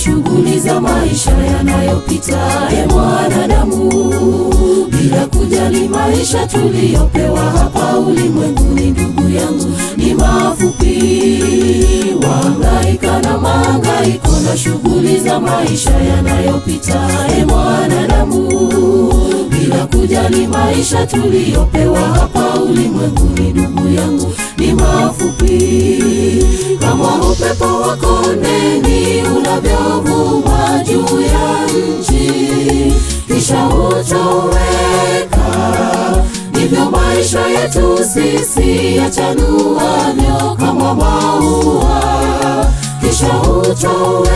shughuli za maisha yanayopita e mwanadamu, bila kujali maisha tuliyopewa hapa ulimwenguni. Ndugu yangu, ni mafupi, wahangaika na mahangaiko na shughuli za maisha yanayopita e mwanadamu, bila kujali maisha tuliyopewa hapa ulimwenguni. Ndugu yangu, ni mafupi kama upepo wa kondeni unavyovuma juu ya nchi kisha hutoweka, ndivyo maisha yetu sisi yachanuavyo kama maua, kisha hutoweka.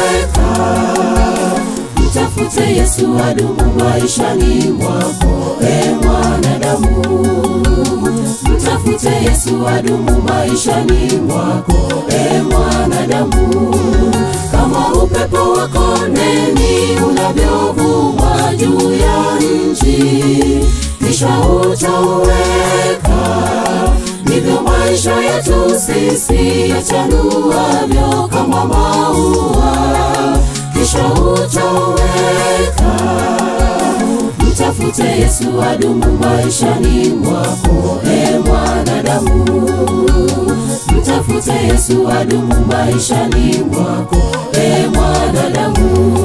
Mtafute Yesu adumu maishani mwako, e mwanadamu mtafute Yesu adumu maishani mwako, e mwanadamu, kama upepo wa kondeni unavyovuma juu ya nchi kisha hutoweka, ndivyo maisha yetu sisi yachanuavyo kama maua, kisha hutoweka. Mtafute Yesu adumu maishani mwako, e mwanadamu. Mtafute Yesu adumu maishani mwako, e mwanadamu.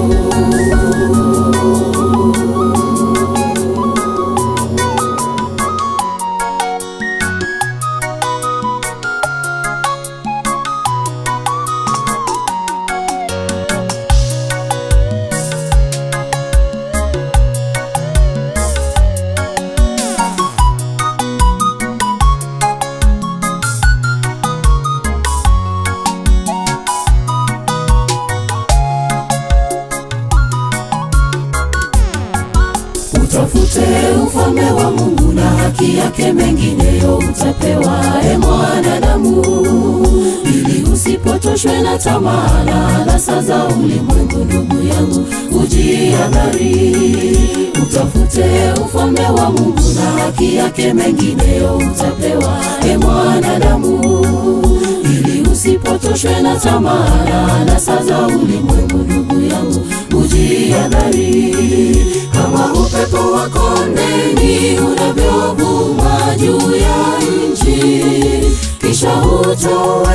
Utafute ufalme wa Mungu na haki yake, mengineyo utapewa, e mwanadamu, ili usipotoshwe na tamaa na anasa za ulimwengu. Ndugu yangu, ujiadhari, utafute ufalme wa Mungu na haki yake, mengineyo utapewa, e mwanadamu, ili usipotoshwe na tamaa na anasa za ulimwengu. Ndugu yangu, ujiadhari kama upepo wa kondeni unavyovuma juu ya nchi kisha hutoweka,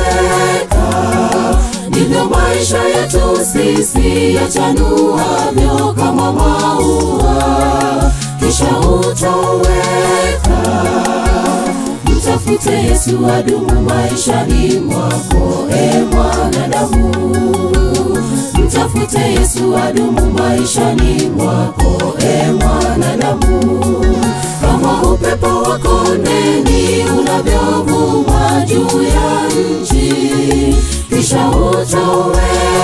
ndivyo maisha yetu sisi yachanuavyo kama maua, kisha hutoweka. Mtafute Yesu adumu maishani mwako, e mwanadamu mtafute Yesu adumu maishani mwako, e mwanadamu, kama upepo wa kondeni unavyovuma juu ya nchi kisha hutoweka,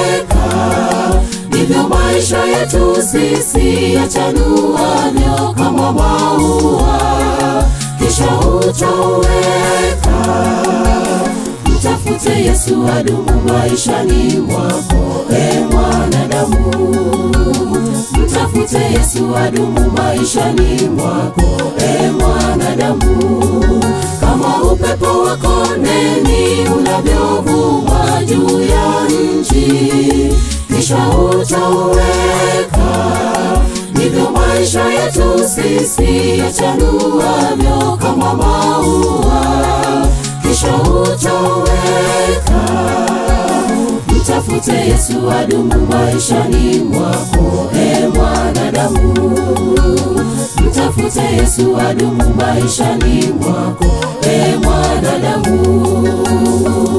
ndivyo maisha yetu sisi yachanuavyo kama maua, kisha hutoweka. Mtafute Yesu adumu maishani mwako, e mwanadamu. Mtafute Yesu adumu maishani mwako, e mwanadamu, kama upepo wa kondeni unavyovuma juu ya nchi kisha hutoweka, ndivyo maisha yetu sisi yachanuavyo kama maua kisha hutoweka. Mtafute Yesu adumu maishani mwako, e mwanadamu. Mtafute Yesu adumu maishani mwako, e mwanadamu.